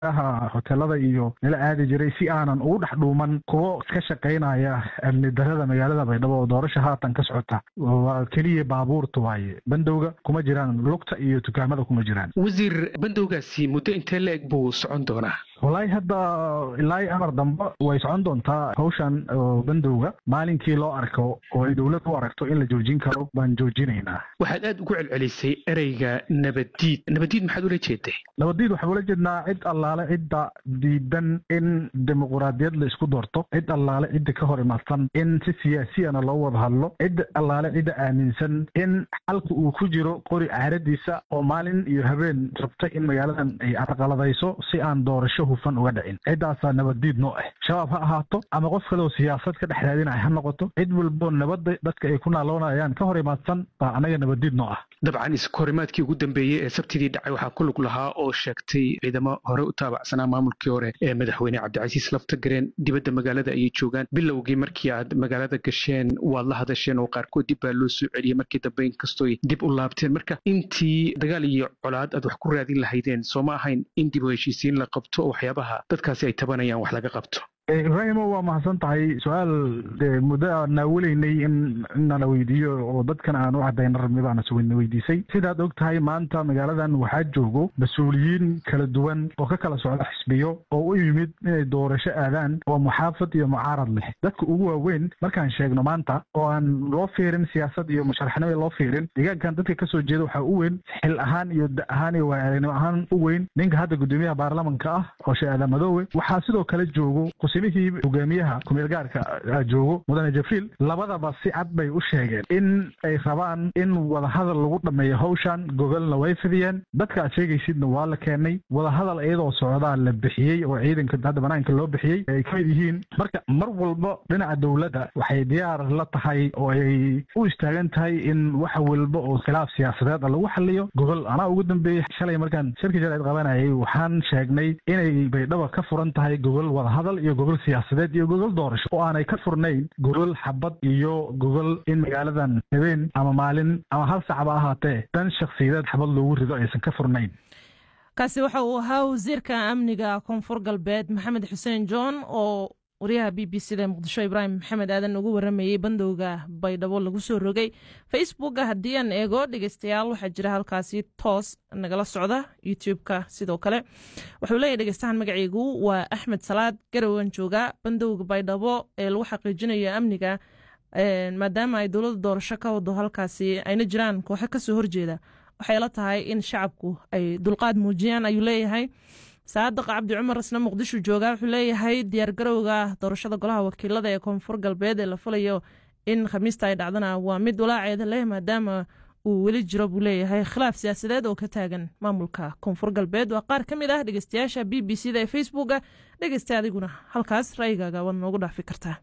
hotelada iyo nala aadi jiray si aanan ugu dhex dhuuman kuwo ka shaqaynaya amni darada magaalada baydhabo oo doorasha haatan ka socota waa keliya baabuurta waaye bandowga kuma jiraan lugta iyo dukaamada kuma jiraan wasiir bandowgaasi muddo intee la-eg buu socon doonaa wallaahi hadda ilaa amar dambe way socon doontaa hawshan bandowga maalinkii loo arko oo ay dowlad u aragto in la joojin karo baan joojinaynaa waxaad aad ugu celcelisay ereyga nabaddiid nabaddiid maxaad ula jeeday nabaddiid waxaan ula jeednaa cid allaale cidda diidan in dimuquraadiyad la isku doorto cid allaale cidda ka hor imaadsan in si siyaasiyana loo wada hadlo cid allaale cidda aaminsan in xalka uu ku jiro qori caaradiisa oo maalin iyo habeen rabta in magaaladan ay arqaladayso si aan doorasho hufan uga dhicin ciddaasaa nabaddiid noo ah shabaab ha ahaato ama qof kaleoo siyaasad ka dhex raadinaya ha noqoto cid walbo nabadda dadka ay ku naaloonayaan ka hor imaadsan baa anaga nabaddiid noo ah dabcan iskahorimaadkii ugu dambeeyey ee sabtidii dhacay waxaa ku lug lahaa oo sheegtay ciidamo hore u taabacsanaa maamulkii hore ee madaxweyne cabdicasiis laftagareen dibadda magaalada ayay joogaan bilowgii markii aad magaalada gasheen waad la hadasheen oo qaarkood dib baa loo soo celiyey markii dambe inkastooy dib u laabteen marka intii dagaal iyo colaad aad wax ku raadin lahaydeen soo ma ahayn in dib u heshiisiin la qabto oo waxyaabaha dadkaasi ay tabanayaan wax laga qabto ibraahimo waa mahadsan tahay su-aal muddo aan naawelaynay in inana weydiiyo oo dadkan aan u cadayna rabnay baana sna weydiisay sidaad og tahay maanta magaaladan waxaa joogo mas-uuliyiin kala duwan oo ka kala socda xisbiyo oo u yimid inay doorasho aadaan oo muxaafad iyo mucaarad leh dadka ugu waaweyn markaan sheegno maanta oo aan loo fiirin siyaasad iyo musharaxnimo loo fiirin deegaankan dadka kasoo jeeda waxaa u weyn xil ahaan iyo da ahaan iyo waayaranimo ahaan u weyn ninka hadda guddoomiyaha baarlamanka ah oo sheekh aadan madoowe waxaa sidoo kale joogo mihii hogaamiyaha kumeel gaarka joogo mudane jabriil labadaba si cad bay u sheegeen in ay rabaan in wadahadal lagu dhameeyo hawshan gogolna way fidiyeen dadka aad sheegaysidna waa la keenay wadahadal iyadoo socdaa la bixiyey oo ciidanka hadda banaanka loo bixiyey ay kamid yihiin marka mar walba dhinaca dowladda waxay diyaar la tahay oo ay u istaagan tahay in wax walba oo khilaaf siyaasadeed lagu xaliyo gogol anaa ugu dambeeyey shalay markaan shirka jaleed qabanayay waxaan sheegnay inay baydhaba ka furan tahay gogol wadahadal iyo gogol siyaasadeed iyo gogol doorasho oo aanay ka furnayn gogol xabad iyo gogol in magaaladan habeen ama maalin ama hal sacba ahaatee dan shakhsiyadeed xabad loogu rido aysan ka furnayn kaasi waxa uu ahaa wasiirka amniga koonfur galbeed maxamed xuseen john oo wariyaha b b c da muqdisho ibraahim maxamed aadan ugu waramayey bandowga baydhabo lagu soo rogay facebooka haddii aan eego dhegeystayaal waxaa jira halkaasi toos nagala socda youtube-ka sidoo kale wuxuu leeyahy dhegeystahan magaceygu waa axmed salaad garowan jooga bandowga baydhabo ee lagu xaqiijinayo amniga maadaama ay dowladda doorasho ka wado halkaasi ayna jiraan kooxo kasoo horjeeda waxay la tahay in shacabku ay dulqaad muujiyaan ayuu leeyahay saadiq cabdi cumar isna muqdisho jooga wuxuu leeyahay diyaargarowga doorashada golaha wakiilada ee koonfur galbeed ee la filayo in khamiista ay dhacdana waa mid walaaceeda leh maadaama uu weli jiro buu leeyahay khilaaf siyaasadeed oo ka taagan maamulka koonfur galbeed waa qaar ka mid ah dhegeystayaasha b b c da ee facebooka dhegeysta adiguna halkaas ra'yigaaga waad noogu dhaafi kartaa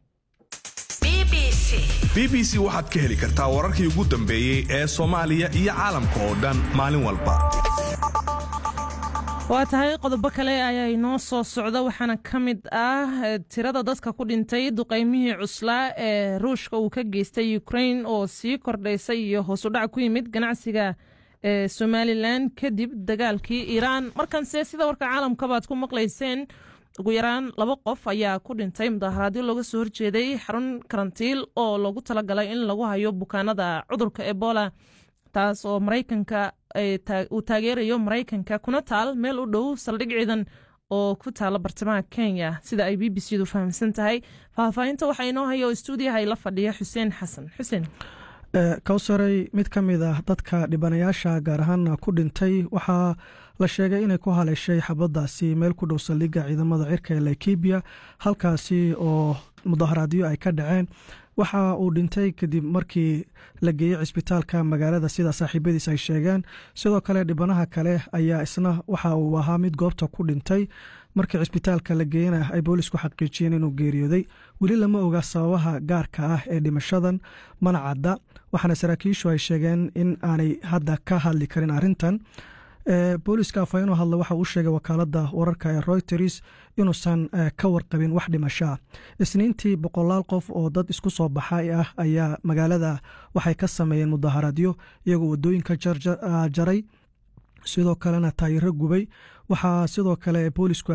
b b c waxaad ka heli kartaa wararkii ugu dambeeyey ee soomaaliya iyo caalamka oo dhan maalin walba waa tahay qodobo kale ayaa inoo soo socda waxaana ka mid ah tirada dadka ku dhintay duqeymihii cuslaa ee ruushka uu ka geystay ukrain oo sii kordhaysay iyo hoosudhac ku yimid ganacsiga ee somalilan kadib dagaalkii iiraan markanse sida warka caalamkabaad ku maqlayseen ugu yaraan laba qof ayaa ku dhintay mudaharaadyo looga soo horjeeday xarun karantiil oo loogu talagalay in lagu hayo bukaanada cudurka ebola taas oo maraykanka uu taageerayo maraykanka kuna taal meel u dhow saldhig ciidan oo ku taala bartamaha kenya sida ay b b c du fahamsan tahay faahfaahinta waxaa inoo haya oo stuudiyaha la fadhiya xuseen xasan xuseen kowsaray mid ka mid ah dadka dhibanayaasha gaar ahaana ku dhintay waxaa la sheegay inay ku haleeshay xabadaasi meel ku dhow saldhigga ciidamada cirka ee laikibiya halkaasi oo mudaharaadyo ay ka dhaceen waxa uu dhintay kadib markii la geeyey cisbitaalka magaalada sida saaxiibadiis ay sheegeen sidoo kale dhibanaha kale ayaa isna waxa uu ahaa mid goobta ku dhintay markii cisbitaalka la geeyena ay boolisku xaqiijiyeen inuu geeriyooday weli lama oga sababaha gaarka ah ee dhimashadan mana cadda waxaana saraakiishu ay sheegeen in aanay hadda ka hadli karin arrintan booliska afhayeenoo hadla waxa uu sheegay wakaalada wararka ee royters inuusan ka warqabin wax dhimashaa isniintii boqolaal qof oo dad isku soo baxay ah ayaa magaalada waxay ka sameeyeen mudaharaadyo iyagoo wadooyinka jaray sidoo kalena taayiro gubay waxaa sidoo kale boolisku